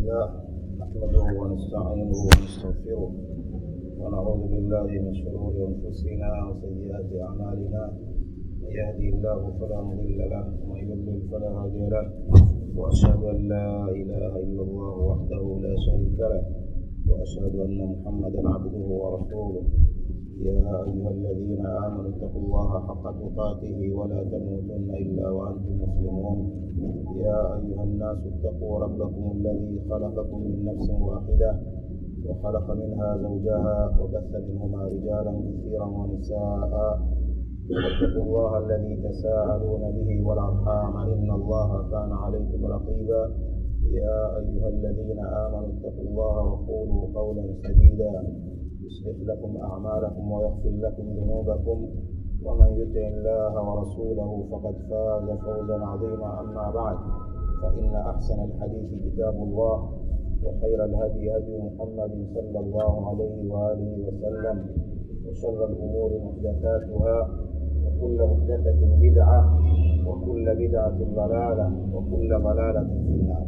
لله نحمده ونستعينه ونستغفره ونعوذ بالله من شرور انفسنا وسيئات اعمالنا من يهدي الله فلا مضل له ومن يضلل فلا هادي له واشهد ان لا اله الا الله وحده لا شريك له واشهد ان محمدا عبده ورسوله يا ايها الذين امنوا اتقوا الله حق تقاته ولا تموتن الا وانتم مسلمون يا ايها الناس اتقوا ربكم الذي خلقكم من نفس واحده وخلق منها زوجها وبث منهما رجالا كثيرا ونساء واتقوا الله الذي تساءلون به والارحام ان الله كان عليكم رقيبا يا ايها الذين امنوا اتقوا الله وقولوا قولا سديدا يصلح لكم اعمالكم ويغفر لكم ذنوبكم ومن يطع الله ورسوله فقد فاز فوزا عظيما اما بعد فان احسن الحديث كتاب الله وخير الهدي هدي محمد صلى الله عليه واله وسلم وشر الامور محدثاتها وكل محدثه بدعه وكل بدعه ضلاله وكل ضلاله في النار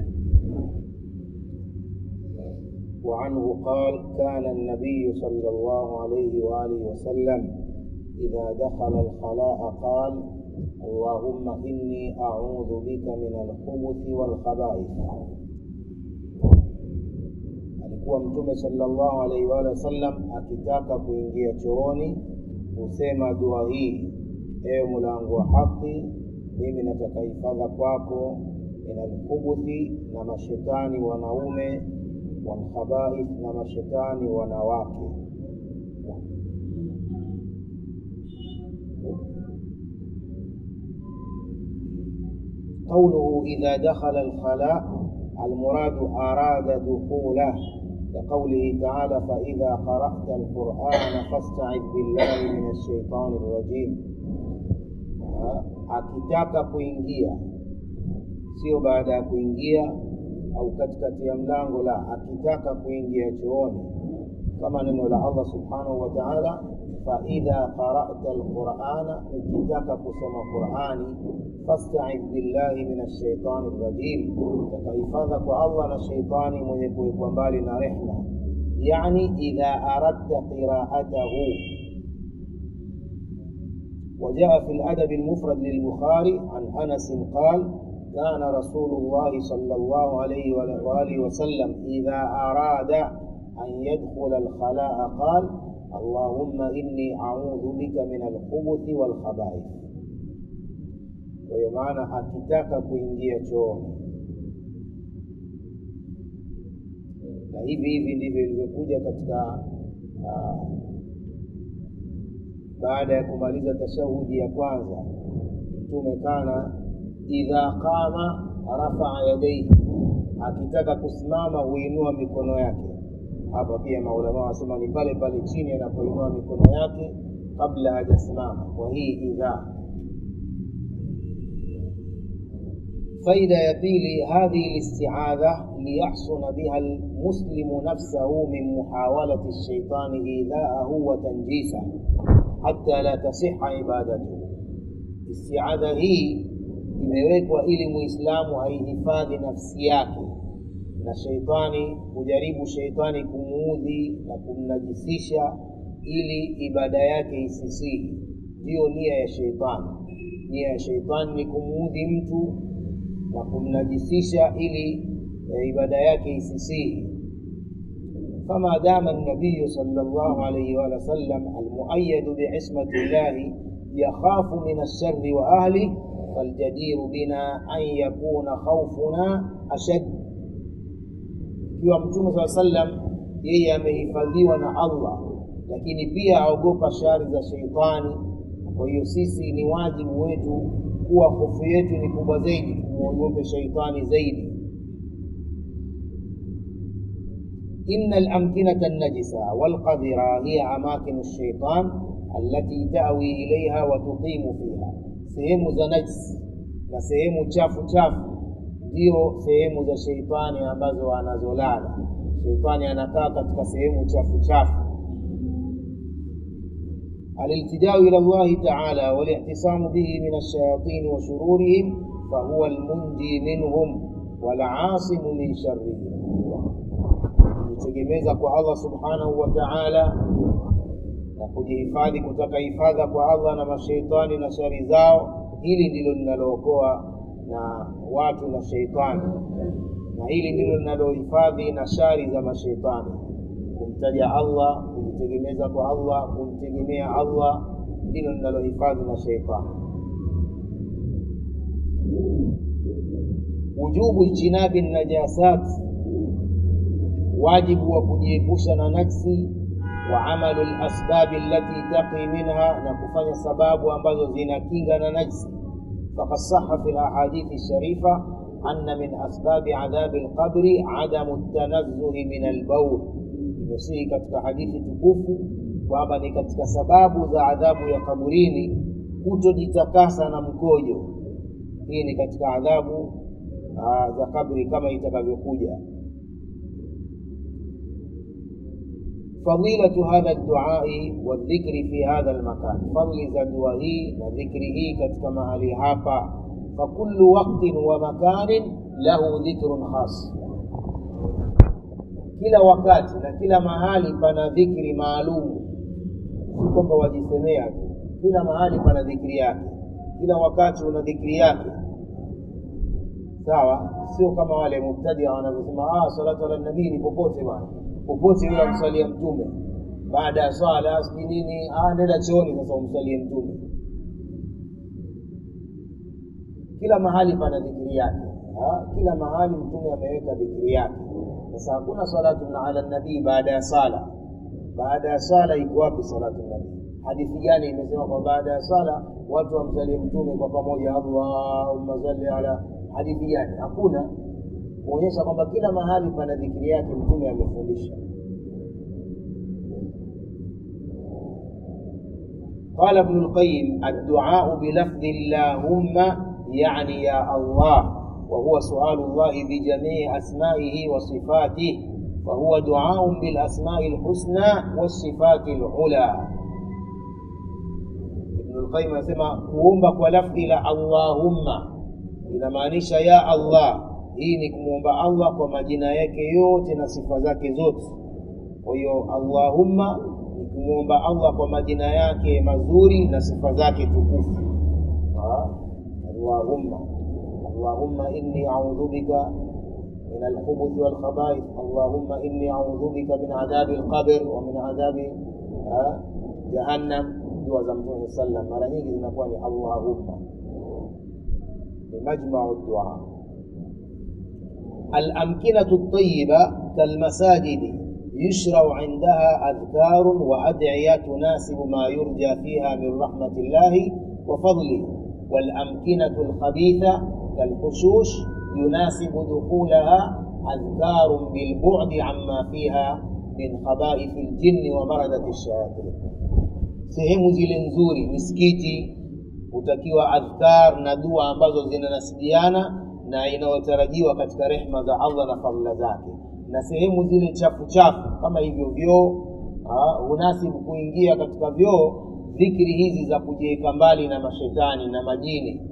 وعنه قال كان النبي صلى الله عليه واله وسلم اذا دخل الخلاء قال اللهم اني اعوذ بك من الخبث والخبائث alikuwa mtume sallallahu alaihi wa sallam akitaka kuingia chooni husema dua hii ewe mlango wa haki mimi nataka hifadha kwako min alkhubuthi na mashetani wanaume walkhabaith na mashetani wanawake قوله إذا دخل الخلاء المراد أراد دخوله كقوله تعالى فإذا قرأت القرآن فاستعذ بالله من الشيطان الرجيم akitaka kuingia sio baada ya kuingia au katikati ya mlango la akitaka kuingia chooni kama neno la allah subhanahu wa taala faidha qarata alqurana ukitaka kusoma qurani fastaidh billahi min alshaitani rajim takahifadha kwa allah na sheitani mwenye kuwekwa mbali na rehma yani idha aradta qiraatahu وجاء في الأدب المفرد للبخاري عن أنس قال كان رسول الله صلى الله عليه وآله وسلم إذا أراد أن يدخل الخلاء قال اللهم إني أعوذ بك من الخبث والخبائث kwa hiyo maana akitaka kuingia chooni na hivi hivi ndivyo ilivyokuja katika uh, baada ya kumaliza tashahudi ya kwanza mtume kana idha qama rafaa yadaihi akitaka kusimama huinua mikono yake hapa pia maulama wanasema ni pale pale chini anapoinua mikono yake kabla hajasimama kwa hii idhaa faida ya pili hadhihi listiadha liyahsuna biha lmuslimu nafsahu min muhawalati lshaitani idhaahu wa tanjisa hata la tasiha ibadatuhu istiadha hii imewekwa ili muislamu aihifadhi nafsi yake na sheitani kujaribu sheitani kumuudhi na kumnajisisha ili ibada yake isisihi ndiyo nia ya sheitani nia ya sheitani ni kumuudhi mtu na kumnajisisha ili e, ibada yake isisihi فما دام النبي صلى الله عليه وسلم المؤيد بعصمة الله يخاف من الشر وأهله فالجدير بنا أن يكون خوفنا أشد ikiwa mtume saa sallam yeye amehifadhiwa na allah lakini pia aogopa shari za sheitani kwa hiyo sisi ni wajibu wetu kuwa hofu yetu ni kubwa zaidi tumwogope sheitani zaidi إن الأمكنة النجسة والقذرة هي أماكن الشيطان التي تأوي إليها وتقيم فيها sehemu za najisi na sehemu chafu chafu ndio sehemu za sheitani ambazo anazolala sheitani anakaa katika sehemu chafu chafu aliltijau ila llahi taala walihtisamu bihi min alshayatin wa shururihim fahuwa almunji minhum walasimu min sharrihi kujitegemeza kwa allah subhanahu wa taala na kujihifadhi kutaka hifadha kwa allah na masheitani na shari zao hili ndilo linalookoa na watu na sheitani na hili ndilo linalohifadhi na shari za masheitani kumtaja allah kujitegemeza kwa allah kumtegemea allah ndilo linalohifadhi na sheitani wujubu ijtinabi najasat wajibu wa kujiepusha na najsi wa amalu lasbabi allati taqi minha na kufanya sababu ambazo zinakinga na najsi faqad saha fi lahadithi sharifa anna min asbabi adhabi lqabri adamu ltanazzuhi min albaul imesihi katika hadithi tukufu kwamba ni katika sababu za adhabu ya kaburini kutojitakasa na mkojo hii ni katika adhabu za kabri kama itakavyokuja fadilatu hadha duai wadhikri fi hadha lmakan fadli za dua hii na dhikri hii katika mahali hapa fakulu waktin wa makanin lahu dhikrun khas kila wakati na kila mahali pana dhikri maalumu si kwamba wajisemea tu kila mahali pana dhikri yake kila wakati una dhikri yake sawa sio kama wale mubtadia wanavyosema ah, salatu ala nabii ni popote bwana popote yule amsalia mtume baada ya swala sijui nini ah, nenda chooni sasa umsalie mtume kila mahali pana dhikiri yake ha? kila mahali mtume ameweka dhikiri yake sasa hakuna salatu ala nabii baada ya sala baada ya sala iko wapi salatu nabii hadithi gani imesema kwa baada ya sala watu wamsalie mtume kwa pamoja allahumma salli ala hadithi gani hakuna kuonyesha kwamba kila mahali pana dhikiri yake mtume amefundisha قال ابن القيم الدعاء بلفظ اللهم يعني يا الله وهو سؤال الله بجميع أسمائه وصفاته فهو دعاء بالأسماء الحسنى والصفات العلى ابن القيم يسمى kuomba kwa lafdhi la Allahumma inamaanisha ya Allah hii ni kumwomba Allah kwa majina yake yote na sifa zake zote kwa hiyo Allahumma ni kumwomba Allah kwa majina yake mazuri na sifa zake tukufu Allahumma Allahumma inni a'udhu bika من الخبث والخبائث اللهم إني أعوذ بك من عذاب القبر ومن عذاب جهنم دعاء زمتون صلى الله عليه وسلم مرة nyingi zinakuwa ni Allahumma ni majmau dua الأمكنة الطيبة كالمساجد يشرع عندها أذكار وأدعية تناسب ما يرجى فيها من رحمة الله وفضله والأمكنة الخبيثة كالحشوش يناسب دخولها أذكار بالبعد عما فيها من خبائث الجن ومردة الشياطين sehemu zile nzuri misikiti hutakiwa adhkar na dua ambazo zinanasibiana na inayotarajiwa katika rehma za allah na fadhila zake na sehemu zile chafu chafu kama hivyo vyoo hunasibu kuingia katika vyoo dhikri hizi za kujiweka mbali na mashetani na majini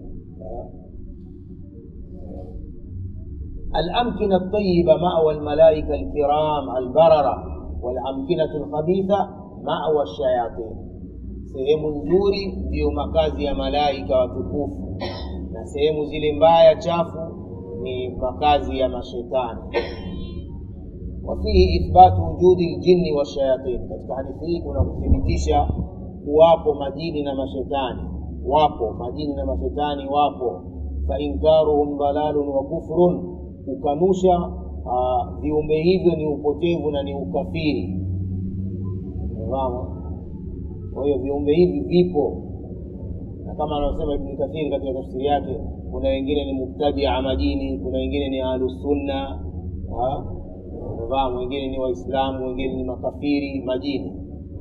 الأمكنة الطيبة مأوى الملائكة الكرام البررة والأمكنة الخبيثة مأوى الشياطين sehemu nzuri ndiyo makazi ya malaika watukufu na sehemu zile mbaya chafu ni makazi ya mashetani wafihi ithbatu wujudi ljinni washayatin katika hadithi hii kuna kuthibitisha kuwapo majini na mashetani wapo majini na mashetani wapo fainkaruhum dalalun wa kufrun kukanusha viumbe hivyo ni upotevu na ni ukafiri mama kwa hiyo viumbe hivi vipo na kama anavyosema ibni kathiri katika tafsiri yake kuna wengine ni mubtadia majini kuna wengine ni ahlusunna fahamu wengine ni waislamu wengine ni makafiri majini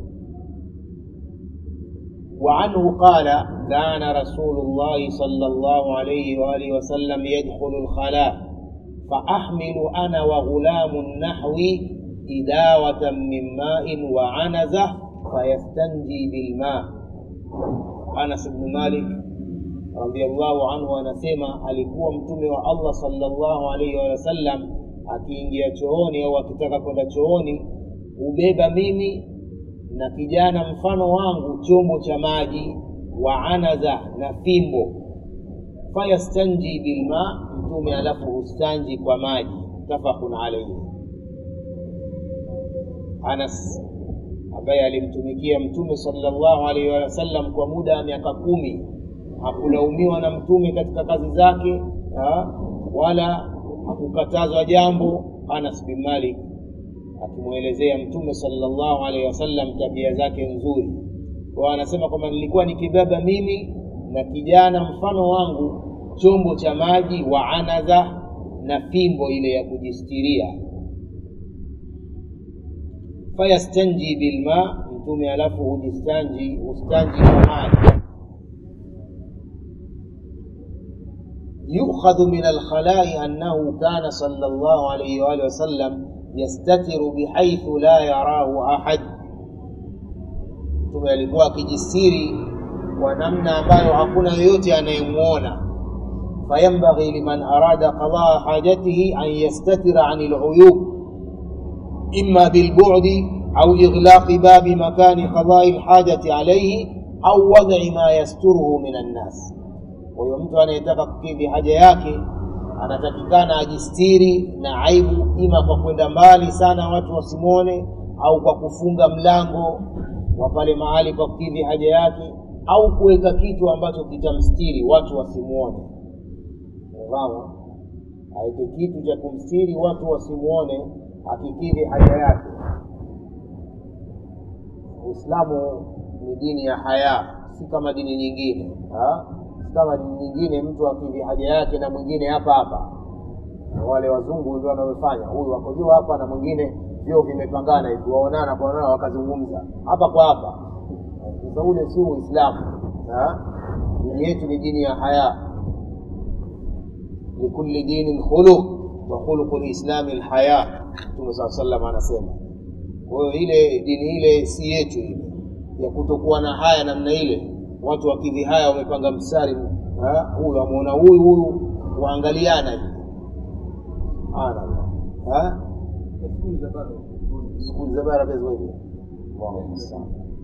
وعنه قال كان رسول الله صلى الله عليه وآله وسلم يدخل الخلاء فأحمل أنا وغلام نحوي إداوة من ماء وعنزة فيستنجي بالماء أنس بن مالك radiallahu anhu anasema alikuwa mtume wa allah salllahu alaihi wasallam akiingia chooni au akitaka kwenda chooni hubeba mimi na kijana mfano wangu chombo cha maji wa anaza na fimbo fayastanji bilma mtume alafu hustanji kwa maji mutafaqun alaihi anas ambaye alimtumikia mtume salllahu alaihi wasallam kwa muda wa miaka kumi hakulaumiwa na mtume katika kazi zake ha? wala hakukatazwa jambo anas bin malik akimwelezea mtume salllahu alaihi wasallam tabia zake nzuri kwa anasema kwamba nilikuwa nikibeba mimi na kijana mfano wangu chombo cha maji wa anaza na fimbo ile ya kujistiria fayastanji bilma mtume alafu hujistanji hustanji kwa maji يؤخذ من الخلاء أنه كان صلى الله عليه وآله وسلم يستتر بحيث لا يراه أحد mtume alikuwa akijistiri kwa namna ambayo hakuna yoyote anayemwona fayambaghi liman arada qadaa hajatihi an yastatira ani luyub ima bilbudi au ighlaqi babi makani qadai lhajati alaihi au wad'i ma yasturuhu min annas kwa hiyo mtu anayetaka kukidhi haja yake anatakikana ajistiri na aibu ima kwa kwenda mbali sana watu wasimwone au kwa kufunga mlango wa pale mahali pa kukidhi haja yake au kuweka kitu ambacho kitamstiri watu wasimwone fahamu aweke kitu cha kumstiri watu wasimwone akikidhi haja yake uislamu ni dini ya haya si kama dini nyingine ha? si kama dini nyingine mtu akidhi haja yake na mwingine hapa hapa wale wazungu ndio wanaofanya huyu wako juu hapa na mwingine vyo vimepangana hivi waonana kwaonana wakazungumza hapa kwa hapa sasa ule si uislamu dini yetu ni dini ya haya likulli dinin khuluq wa khuluqu lislami lhaya mtume saa salam anasema kwa hiyo ile dini ile si yetu ile ya kutokuwa na haya namna ile watu wakidhi haya wamepanga mstari huyu amwona huyu huyu waangaliana hivi subhanallah skuli za bara pia ziko hivyo allahu mustaan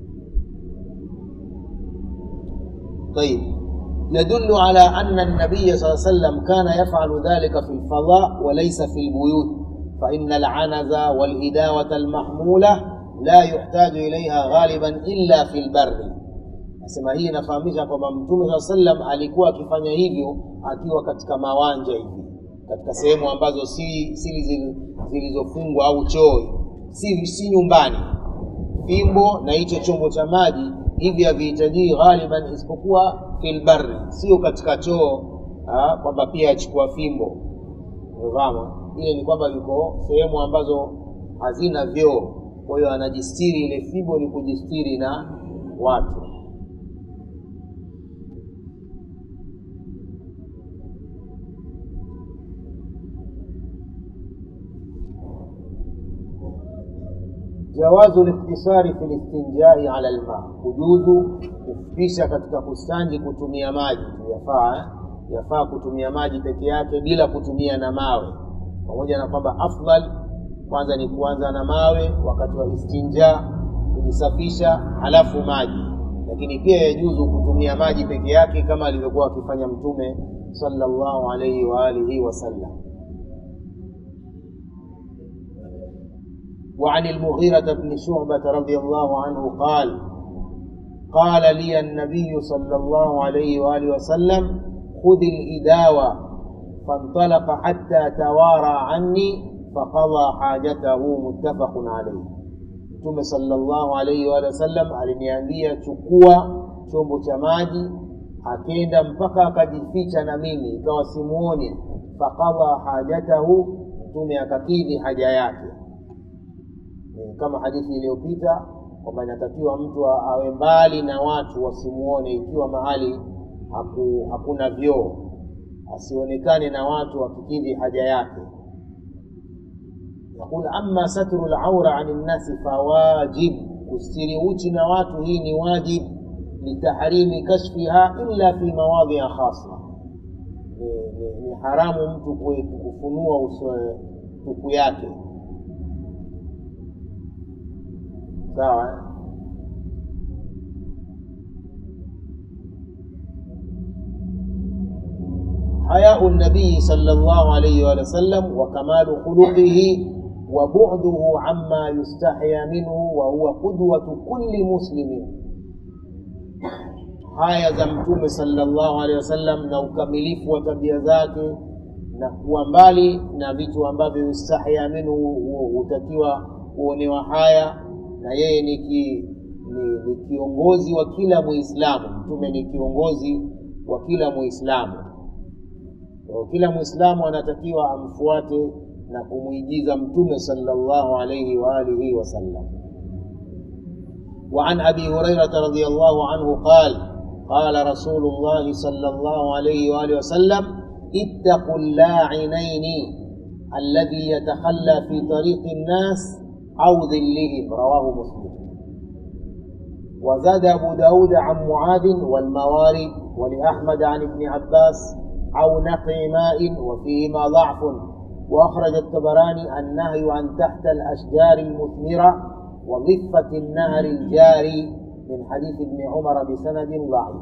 طيب يدل على أن النبي صلى الله عليه وسلم كان يفعل ذلك في الفضاء وليس في البيوت فإن العنز والإداوة المحمولة لا يحتاج إليها غالبا إلا في البر nasema hii inafahamisha kwamba mtume saa sallam alikuwa akifanya hivyo akiwa katika mawanja hivi katika sehemu ambazo si sili zilizofungwa au choo si, si nyumbani fimbo na hicho chombo cha maji hivi havihitajii ghaliban isipokuwa filbari sio katika choo kwamba pia achukua fimbo umevama ile ni kwamba yuko sehemu ambazo hazina vyoo kwa hiyo anajistiri ile fimbo ni kujistiri na watu jawazu liktisari fi listinjai ala lma kujuzu kufupisha katika kustanji kutumia maji yafaa eh? yafaa kutumia maji peke yake bila kutumia na mawe pamoja na kwamba afdal kwanza ni kuanza na mawe wakati wa istinja kujisafisha halafu maji lakini pia yajuzu kutumia maji peke yake kama alivyokuwa akifanya mtume sallallahu alaihi wa alihi wasallam وعن المغيرة بن شعبة رضي الله عنه قال قال لي النبي صلى الله عليه وآله وسلم خذ الإداوة فانطلق حتى توارى عني فقضى حاجته متفق عليه mtume sallallahu alaihi wa sallam aliniambia chukua chombo cha maji akenda mpaka akajificha na mimi ikawa simuoni faqadha hajatahu mtume akakidhi haja yake kama hadithi iliyopita kwamba inatakiwa mtu awe mbali na watu wasimuone ikiwa mahali haku, hakuna vyoo asionekane na watu akikidhi haja yake yaqul ama satru laura ani nnasi fawajib kustiri uchi na watu hii ni wajib litahrimi kashfiha illa fi mawadhia khasa ni, ni, ni haramu mtu kufunua uso tupu yake sawa حياء النبي صلى الله عليه وآله وسلم وكمال خلقه وبعده عما يستحيا منه وهو قدوة كل مسلم haya za mtume sallallahu alaihi wasallam na ukamilifu wa tabia zake na kuwa mbali na vitu ambavyo yustahya minhu hutakiwa kuonewa haya na yeye ni, ki, ni, ni kiongozi wa kila muislamu mtume ni kiongozi wa kila muislamu kila muislamu anatakiwa amfuate na kumwigiza mtume sallallahu alaihi wa alihi wasallam وعن ابي هريره رضي الله عنه قال قال رسول الله صلى الله عليه واله وسلم اتقوا اللاعنين الذي يتخلى في طريق الناس او ظلهم رواه مسلم وزاد ابو داود عن معاذ والموارد ولاحمد عن ابن عباس أو نقي ماء وفيهما ضعف وأخرج الطبراني النهي عن تحت الأشجار المثمرة وضفة النهر الجاري من حديث ابن عمر بسند ضعيف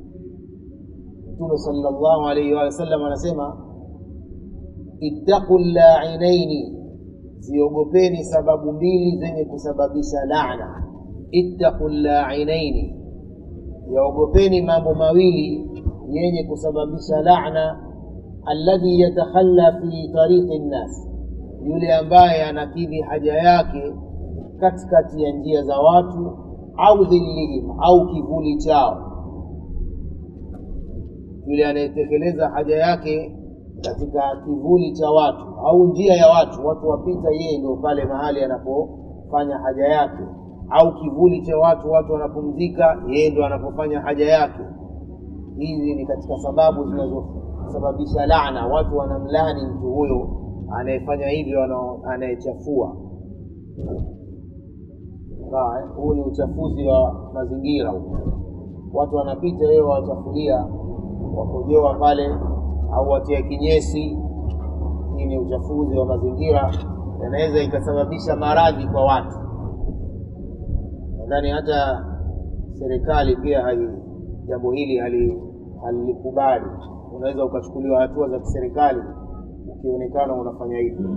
صلى الله عليه وسلم anasema ittaqu llainaini ziogopeni sababu mbili zenye kusababisha laana ittaqu llainaini yaogopeni mambo mawili yenye kusababisha laana alladhi yatakhalla fi tariqi nnas yule ambaye anakidhi haja yake katikati ya njia za watu au dhillihim au kivuli chao yule anayetekeleza haja yake katika kivuli cha watu au njia ya watu watu wapita yeye ndio pale mahali anapofanya haja yake au kivuli cha watu watu wanapumzika yeye ndio anapofanya haja yake hizi ni katika sababu zinazosababisha laana watu wanamlani mtu huyo anayefanya hivyo anayechafua huu ni uchafuzi wa mazingira watu wanapita wewe wawachafulia wakojoa pale au watia kinyesi hii ni uchafuzi wa mazingira yanaweza ikasababisha maradhi kwa watu nadhani hata serikali pia hai jambo hili halilikubali unaweza ukachukuliwa hatua za kiserikali ukionekana unafanya hivyo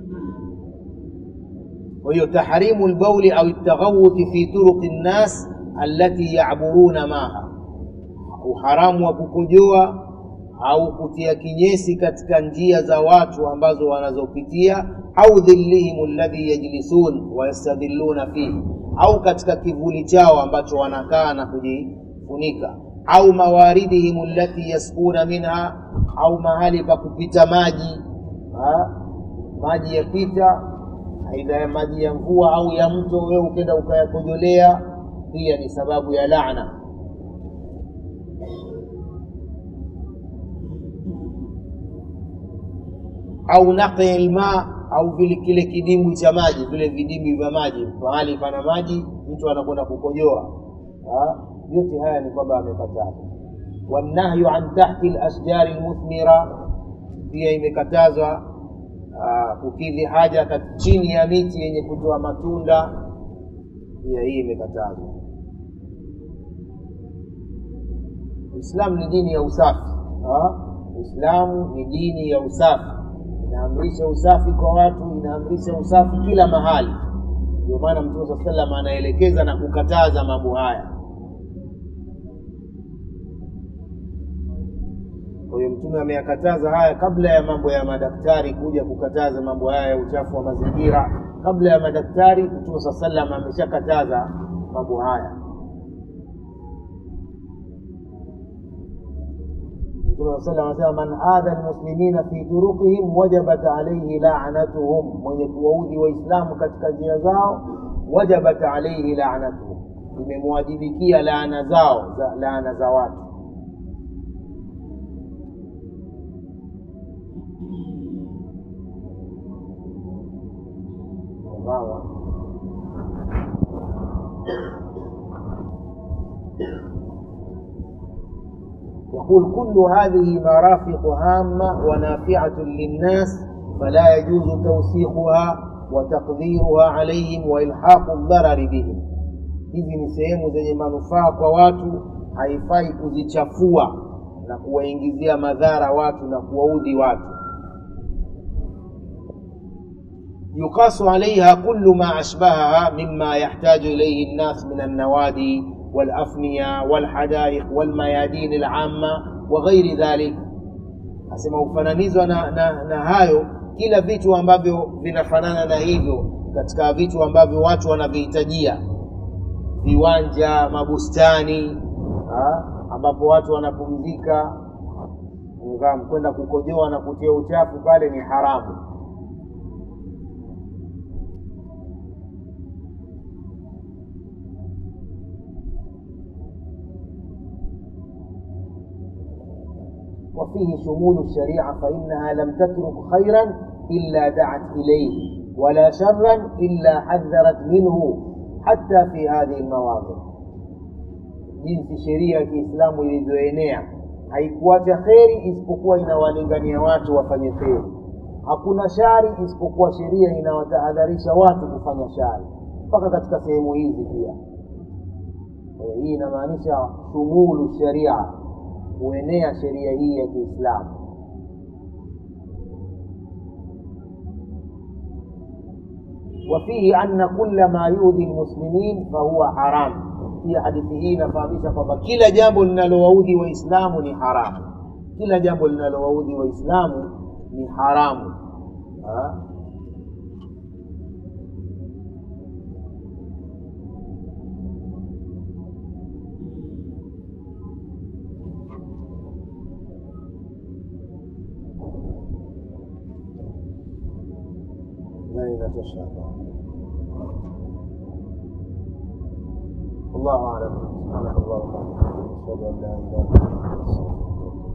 kwa hiyo tahrimu lbauli au ltaghawuti fi turuqi nnas allati yaburuna maha uharamu wa kukojoa au kutia kinyesi katika njia za watu ambazo wanazopitia au dhillihim alladhi yajlisun wayastadhilluna fihi au katika kivuli chao ambacho wanakaa na kujifunika au mawaridihim allati yaskuna minha au mahali pa kupita maji ha? maji yapita aidha ya maji ya mvua au ya mto wewe ukenda ukayakojolea pia ni sababu ya laana au naqi lma au vile kile kidimbwi cha maji vile vidimbwi vya maji mahali pana maji mtu anakwenda kukojoa yote haya ni kwamba amekataza wanahyu an tahti lasjari lmuthmira pia imekatazwa kukidhi haja chini ya miti yenye kutoa matunda pia hii imekatazwa uislamu ni dini ya usafi uislamu ni dini ya usafi inaamrisha usafi kwa watu inaamrisha usafi kila mahali ndio maana mtume saa salam anaelekeza na kukataza mambo haya kwa hiyo mtume ameyakataza haya kabla ya mambo ya madaktari kuja kukataza mambo haya ya uchafu wa mazingira kabla ya madaktari mtume saa salam ameshakataza mambo haya mtume saa salam anasema man adha lmuslimina fi turuqihim wajabat alaihi lanatuhum mwenye kuwaudhi waislamu katika njia zao wajabat alaihi lanatuhum imemwajibikia laana zao za laana za watu sawa يقول كل هذه مرافق هامة ونافعة للناس فلا يجوز توسيخها وتقديرها عليهم وإلحاق الضرر بهم hizi ni sehemu zenye manufaa kwa watu haifai kuzichafua na kuwaingizia madhara watu na kuwaudhi watu yuqasu alaiha kullu ma ashbahaha mima yahtaju ilaihi nnas min alnawadi walafniya walhadaiq walmayadin alama wa ghairi dhalik asema hufananizwa na, na, na hayo kila vitu ambavyo vinafanana na hivyo katika vitu ambavyo watu wanavihitajia viwanja mabustani ha? ambapo watu wanapumzika ngam kwenda kukojoa na kutia uchafu pale ni haramu وفيه شمول الشريعة فإنها لم تترك خيرا إلا دعت إليه ولا شرا إلا حذرت منه حتى في هذه المواضع jinsi sheria ya kiislamu ilivyoenea haikuacha kheri isipokuwa inawalingania watu wafanye kheri hakuna shari isipokuwa sheria inawatahadharisha watu kufanya shari mpaka katika sehemu hizi pia hii inamaanisha shumulu sharia kuenea sheria hii ya kiislamu وفيه أن كل ما يؤذي المسلمين فهو حرام pia hadithi hii inafahamisha kwamba kila jambo linalowaudhi waislamu ni haramu kila jambo linalowaudhi waislamu ni haramu ha? nani inatosha hapa والله اعلم سبحانك اللهم وبحمدك اشهد ان لا اله الا انت